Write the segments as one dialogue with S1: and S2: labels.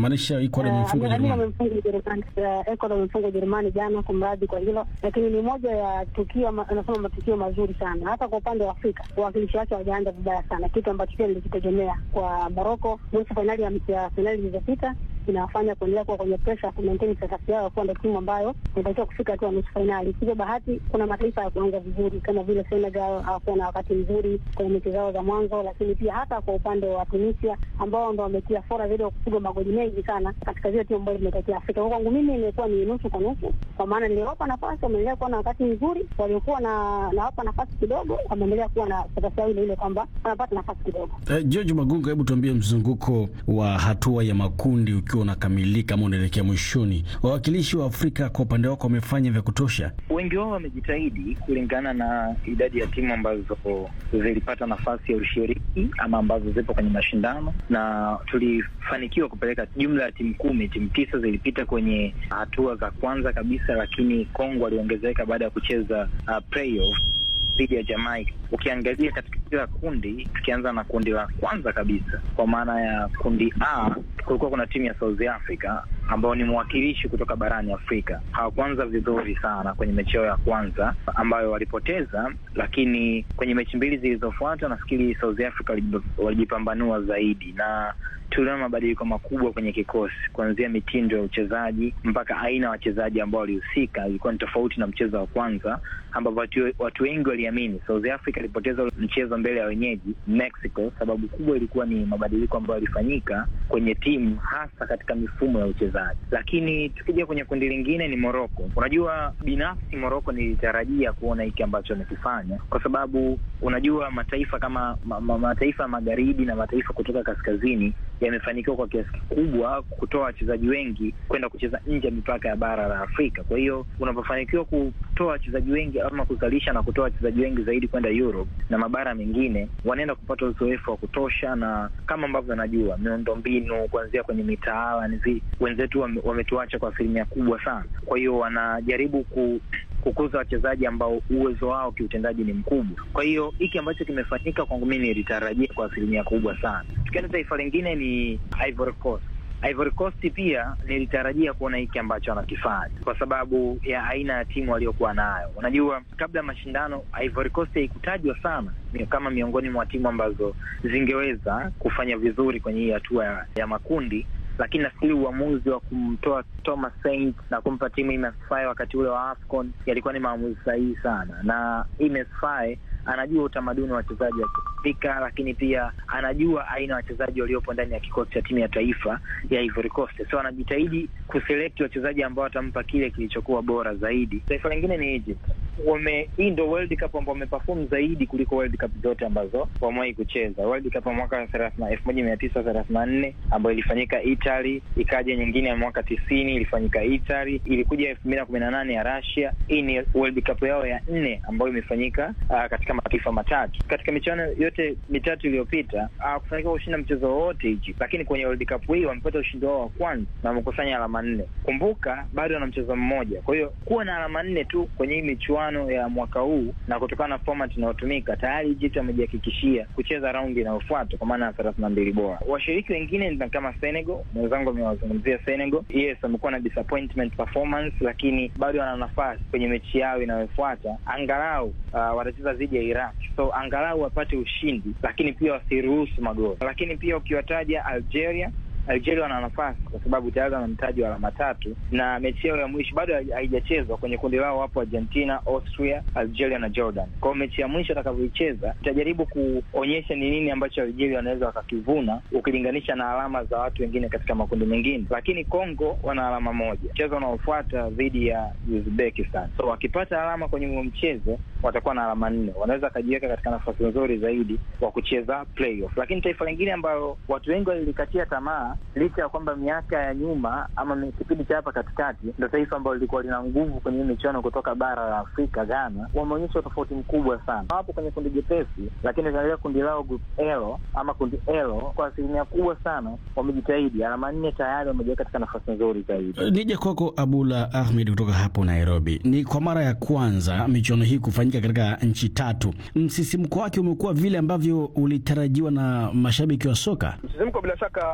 S1: Namaanisha Ecuador imemfunga Ujerumani.
S2: wamemfunga Ujerumani, Eh, Ecuador wamemfunga Ujerumani jana, kumradhi kwa hilo, lakini ni moja ya tukio, ma- anasema matukio mazuri sana, hata kwa upande wa Afrika wawakilishi wake hawajaanza vibaya sana, kitu ambacho pia nilikitegemea kwa Morocco. Nusu fainali ya ya fainali zilizopita inawafanya kuendelea kuwa kwenye presha ku maintain status yao kuwa ndo timu ambayo inatakiwa kufika hatua ya nusu fainali. Hivyo bahati, kuna mataifa ya kuanza vizuri kama vile Senegal hawakuwa na wakati mzuri kwenye mechi zao za mwanzo, lakini pia hata kwa upande wa Tunisia ambao ndo wametia fora zaidi wa kupiga magoli mengi sana katika zile timu ambazo zimetokea Afrika. Kwa kwangu mimi imekuwa ni nusu kwa nusu, kwa maana niliwapa nafasi, wameendelea kuwa na wakati mzuri, waliokuwa na nawapa nafasi kidogo, wameendelea kuwa na status yao ile ile kwamba wanapata nafasi kidogo.
S1: Eh, George Magunga, hebu tuambie mzunguko wa hatua ya makundi ukiwa unakamilika ama unaelekea mwishoni, wawakilishi wa Afrika kwa upande wako wamefanya vya kutosha?
S3: Wengi wao wamejitahidi kulingana na idadi ya timu ambazo zilipata nafasi ya ushiriki ama ambazo zipo kwenye mashindano, na tulifanikiwa kupeleka jumla ya timu kumi. Timu tisa zilipita kwenye hatua za kwanza kabisa, lakini Kongo waliongezeka baada ya kucheza uh, playoff dhidi ya Jamaica. Ukiangalia katika kila kundi, tukianza na kundi la kwanza kabisa, kwa maana ya kundi A, kulikuwa kuna timu ya South Africa ambao ni mwakilishi kutoka barani Afrika. Hawakuanza vizuri sana kwenye mechi yao ya kwanza ambayo walipoteza, lakini kwenye mechi mbili zilizofuata nafikiri South Africa walijip- walijipambanua zaidi na tuliona mabadiliko makubwa kwenye kikosi, kuanzia mitindo ya uchezaji mpaka aina ya wachezaji ambao walihusika. Ilikuwa ni tofauti na mchezo wa kwanza, ambapo watu, watu wengi waliamini South Africa ilipoteza mchezo mbele ya wenyeji Mexico. Sababu kubwa ilikuwa ni mabadiliko ambayo yalifanyika kwenye timu, hasa katika mifumo ya uchezaji. Lakini tukija kwenye kundi lingine ni Morocco. Unajua, binafsi Morocco nilitarajia kuona hiki ambacho amekifanya, kwa sababu unajua mataifa kama ma, ma, mataifa ya magharibi na mataifa kutoka kaskazini yamefanikiwa kwa kiasi kikubwa kutoa wachezaji wengi kwenda kucheza nje ya mipaka ya bara la Afrika. Kwa hiyo unapofanikiwa kutoa wachezaji wengi ama kuzalisha na kutoa wachezaji wengi zaidi kwenda Europe na mabara mengine, wanaenda kupata uzoefu wa kutosha, na kama ambavyo najua miundo mbinu kuanzia kwenye mitaala ni vi- wenzetu wame- wametuacha kwa asilimia kubwa sana. Kwa hiyo wanajaribu ku kukuza wachezaji ambao uwezo wao kiutendaji ni mkubwa. Kwa hiyo hiki ambacho kimefanyika kwangu mimi nilitarajia kwa asilimia kubwa sana. Tukienda taifa lingine ni Ivory Coast. Ivory Coast pia nilitarajia kuona hiki ambacho anakifanya kwa sababu ya aina ya timu waliokuwa nayo. Unajua, kabla ya mashindano Ivory Coast haikutajwa sana mi- kama miongoni mwa timu ambazo zingeweza kufanya vizuri kwenye hii hatua ya, ya makundi lakini nafikiri uamuzi wa kumtoa Thomas Saint na kumpa timu Ines Faye wakati ule wa AFCON yalikuwa ni maamuzi sahihi sana, na Ines Faye anajua utamaduni wa wachezaji wa Kiafrika, lakini pia anajua aina ya wachezaji waliopo ndani ya kikosi cha timu ya taifa ya Ivory Coast, so anajitahidi kuselect wachezaji ambao watampa kile kilichokuwa bora zaidi. Taifa lingine ni Egypt. Wame, hii ndo World Cup ambao wameperform zaidi kuliko World Cup zote ambazo wamewahi kucheza. World Cup ya mwaka elfu moja mia tisa thelathini na nne ambayo ilifanyika Italy, ikaja nyingine ya mwaka tisini ilifanyika Italy, ilikuja elfu mbili na kumi na nane ya Russia. Hii ni World Cup yao ya nne ambayo imefanyika uh, katika mataifa matatu. Katika michuano yote mitatu iliyopita hawakufanikiwa kushinda mchezo wowote hichi, lakini kwenye World Cup hii wamepata ushindi wao wa kwanza na wamekusanya alama nne. Kumbuka bado wana mchezo mmoja, kwa hiyo kuwa na alama nne tu kwenye hii michuano ya mwaka huu na kutokana na format inayotumika tayari Egypt wamejihakikishia kucheza raundi inayofuata kwa maana ya thelathini na mbili bora. Washiriki wengine ni kama Senegal, mwenzangu amewazungumzia Senegal. Yes, wamekuwa na disappointment performance, lakini bado wana nafasi kwenye mechi yao inayofuata, angalau uh, watacheza dhidi ya Iraq, so angalau wapate ushindi, lakini pia wasiruhusu magoli. Lakini pia ukiwataja Algeria Algeria wana nafasi kwa sababu tayari wana mtaji wa alama tatu, na mechi yao ya mwisho bado haijachezwa. Kwenye kundi lao wapo Argentina, Austria, Algeria na Jordan. Kwa hiyo mechi ya mwisho atakavyoicheza itajaribu kuonyesha ni nini ambacho Algeria wanaweza wakakivuna ukilinganisha na alama za watu wengine katika makundi mengine. Lakini Congo wana alama moja, mchezo unaofuata dhidi ya Uzbekistan. So wakipata alama kwenye huo mchezo watakuwa na alama nne, wanaweza wakajiweka katika nafasi nzuri zaidi wa kucheza playoff. Lakini taifa lingine ambayo watu wengi walilikatia tamaa licha ya kwamba miaka ya nyuma ama kipindi cha hapa katikati ndo taifa ambalo lilikuwa lina nguvu kwenye hii michuano kutoka bara la Afrika, Ghana, wameonyesha utofauti mkubwa sana. Wapo kwenye kundi jepesi, lakini ukiangalia kundi lao group L ama kundi L, kwa asilimia kubwa sana wamejitahidi, alama nne tayari wamejiweka katika nafasi nzuri zaidi.
S1: Nije kwako Abula Ahmed kutoka hapo Nairobi. Ni kwa mara ya kwanza michuano hii kufanyika katika nchi tatu. Msisimko wake umekuwa vile ambavyo ulitarajiwa na mashabiki wa soka?
S4: Msisimko bila shaka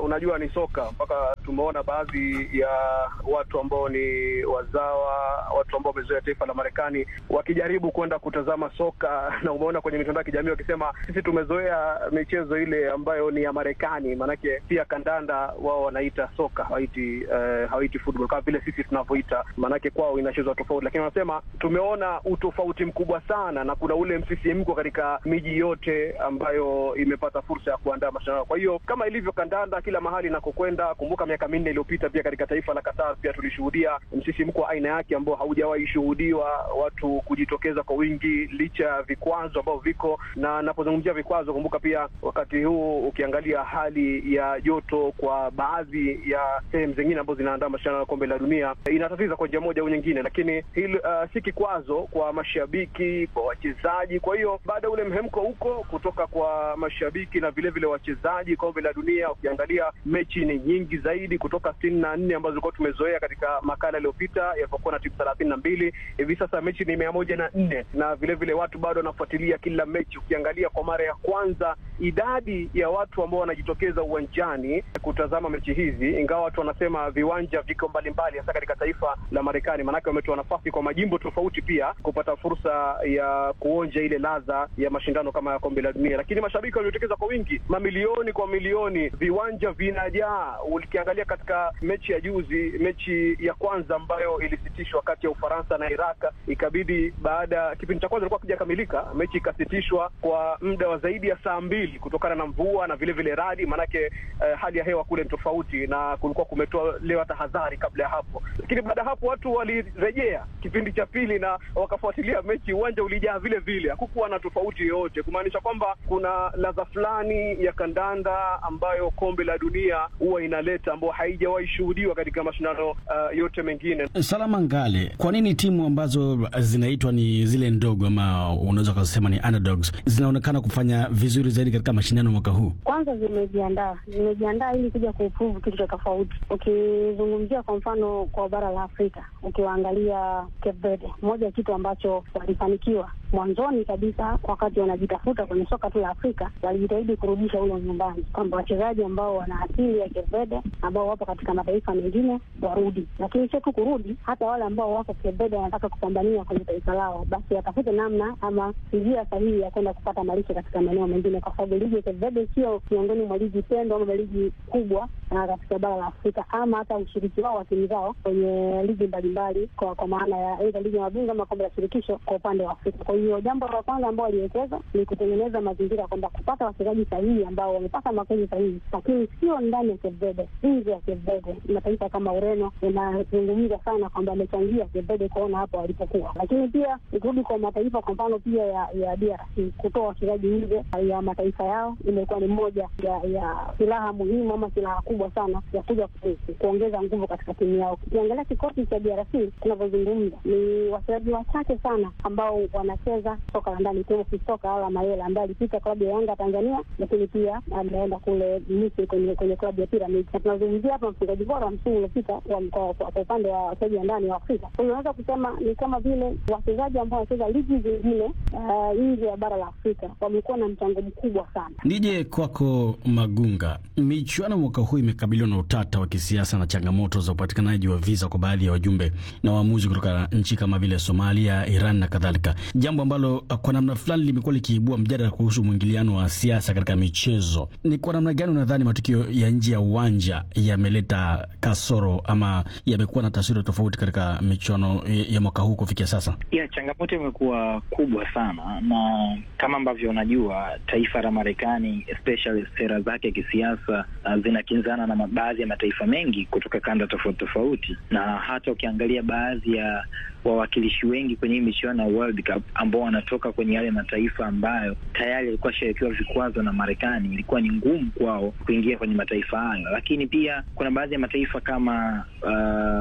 S4: unajua ni soka mpaka tumeona baadhi ya watu ambao ni wazawa, watu ambao wamezoea taifa la Marekani wakijaribu kwenda kutazama soka, na umeona kwenye mitandao ya kijamii wakisema sisi tumezoea michezo ile ambayo ni ya Marekani, maanake pia kandanda wao wanaita soka, hawaiti uh, hawaiti football kama vile sisi tunavyoita, maanake kwao inachezwa tofauti, lakini wanasema tumeona utofauti mkubwa sana, na kuna ule msisimko katika miji yote ambayo imepata fursa ya kuandaa mashindano. Kwa hiyo kama ilivyo kandanda kila mahali inakokwenda, kumbuka miaka minne iliyopita pia katika taifa la Qatar pia tulishuhudia msisimko wa aina yake ambao haujawahi shuhudiwa, watu kujitokeza kwa wingi licha ya vikwazo ambavyo viko. Na napozungumzia vikwazo, kumbuka pia wakati huu ukiangalia hali ya joto kwa baadhi ya sehemu zingine ambazo zinaandaa mashindano ya kombe la dunia inatatiza kwa njia moja au nyingine, lakini hili uh, si kikwazo kwa mashabiki, kwa wachezaji. Kwa hiyo baada ya ule mhemko huko kutoka kwa mashabiki na vilevile wachezaji, kombe la dunia ukiangalia mechi ni nyingi zaidi kutoka sitini na nne ambazo tulikuwa tumezoea katika makala iliyopita yalipokuwa na timu thelathini na mbili hivi sasa mechi ni mia moja na nne na vilevile vile watu bado wanafuatilia kila mechi. Ukiangalia kwa mara ya kwanza idadi ya watu ambao wanajitokeza uwanjani kutazama mechi hizi, ingawa watu wanasema viwanja viko mbalimbali, hasa katika taifa la Marekani, maanake wametoa nafasi kwa majimbo tofauti pia kupata fursa ya kuonja ile ladha ya mashindano kama ya kombe la dunia. Lakini mashabiki waliotokeza kwa wingi, mamilioni kwa milioni, viwanja vinajaa. Ukiangalia katika mechi ya juzi, mechi ya kwanza ambayo ilisitishwa kati ya Ufaransa na Iraq, ikabidi baada ya kipindi cha kwanza ilikuwa kijakamilika, mechi ikasitishwa kwa muda wa zaidi ya saa mbili kutokana na mvua na vile vile radi, maanake eh, hali ya hewa kule ni tofauti na kulikuwa kumetolewa tahadhari kabla ya hapo. Lakini baada ya hapo watu walirejea kipindi cha pili na wakafuatilia mechi, uwanja ulijaa vile vile, hakukuwa na tofauti yoyote, kumaanisha kwamba kuna ladha fulani ya kandanda ambayo kombe la dunia huwa inaleta ambayo haijawahi shuhudiwa katika mashindano uh, yote mengine.
S1: Salama Ngale, kwa nini timu ambazo zinaitwa ni zile ndogo ama unaweza ukasema ni underdogs zinaonekana kufanya vizuri zaidi katika mashindano mwaka huu?
S2: Kwanza zimejiandaa, zimejiandaa ili kuja kuprove kitu cha tofauti. Ukizungumzia kwa mfano kwa bara la Afrika, ukiwaangalia Cape Verde, moja ya kitu ambacho walifanikiwa mwanzoni kabisa, wakati wanajitafuta kwenye soka tu la Afrika, walijitahidi kurudisha ule nyumbani, kwamba wachezaji ambao wana asili ya Cape Verde ambao wapo katika mataifa mengine warudi, lakini sio tu kurudi, hata wale ambao wako Cape Verde wanataka kupambania kwenye taifa lao, basi watafute namna ama njia sahihi ya kwenda kupata malisho katika maeneo mengine, kwa sababu ligi ya Cape Verde sio miongoni mwa ligi pendwa ama ligi kubwa na katika bara la Afrika, ama hata ushiriki wao wa timu zao kwenye ligi mbalimbali, kwa kwa maana ya aidha ligi ya mabingwa ama kombe la shirikisho kwa upande wa Afrika. Kwa hiyo jambo la kwanza ambao waliwekeza ni kutengeneza mazingira kwamba kupata wachezaji sahihi ambao wamepata makozi sahihi, lakini sio ndani ya Cape Verde, nje ya Cape Verde. Mataifa kama Ureno inazungumza sana kwamba amechangia Cape Verde kuona hapo walipokuwa, lakini pia ikirudi kwa mataifa kwa mfano pia ya ya DRC kutoa wachezaji nje ya mataifa yao imekuwa ni moja ya, ya silaha muhimu ama silaha kubwa sana ya kuja kuongeza nguvu katika timu yao. Ukiangalia kikosi cha DRC tunavyozungumza, ni wachezaji wachache sana ambao wanacheza soka la ndani, ikiwemo Fistoka Ala Mayela ambaye alipita klabu ya Yanga Tanzania, lakini pia ameenda kule Misri kwenye kwenye klabu ya Pyramids, na tunazungumzia hapa mfungaji bora wa msimu uliopita kwa upande wa wachezaji wa ndani wa Afrika. Kwa hiyo unaweza kusema ni kama vile wachezaji ambao wanacheza ligi zingine nje ya bara la Afrika wamekuwa na mchango mkubwa sana.
S1: Nije kwako Magunga, michuano mwaka huu imekabiliwa na utata wa kisiasa na changamoto za upatikanaji wa visa kwa baadhi ya wajumbe na waamuzi kutoka nchi kama vile Somalia, Iran na kadhalika, jambo ambalo kwa namna fulani limekuwa likiibua mjadala kuhusu mwingiliano wa siasa katika michezo. Ni kwa namna gani unadhani matukio ya nje ya uwanja yameleta kasoro ama yamekuwa na taswira tofauti katika michuano ya mwaka huu kufikia sasa?
S3: Yeah, changamoto imekuwa kubwa sana, na kama ambavyo unajua taifa la Marekani especially sera zake kisiasa uh, zinakinzana na baadhi ya mataifa mengi kutoka kanda tofauti tofauti, na hata ukiangalia baadhi ya wawakilishi wengi kwenye hii michuano ya World Cup ambao wanatoka kwenye yale mataifa ambayo tayari yalikuwa shawekewa vikwazo na Marekani, ilikuwa ni ngumu kwao kuingia kwenye mataifa hayo. Lakini pia kuna baadhi ya mataifa kama uh,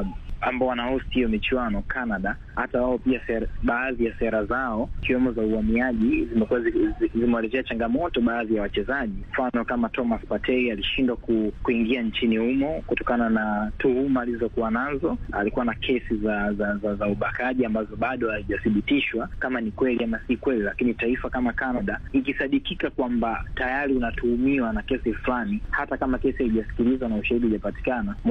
S3: ambao wanahost hiyo michuano Canada, hata wao pia ser, baadhi ya sera zao ikiwemo za uhamiaji zimekuwa zimewaletea changamoto baadhi ya wachezaji. Mfano kama Thomas Partey alishindwa ku, kuingia nchini humo kutokana na tuhuma alizokuwa nazo. Alikuwa na kesi za za, za, za ubakaji ambazo bado hazijathibitishwa kama ni kweli ama si kweli, lakini taifa kama Canada ikisadikika kwamba tayari unatuhumiwa na kesi fulani, hata kama kesi haijasikilizwa na ushahidi hujapatikana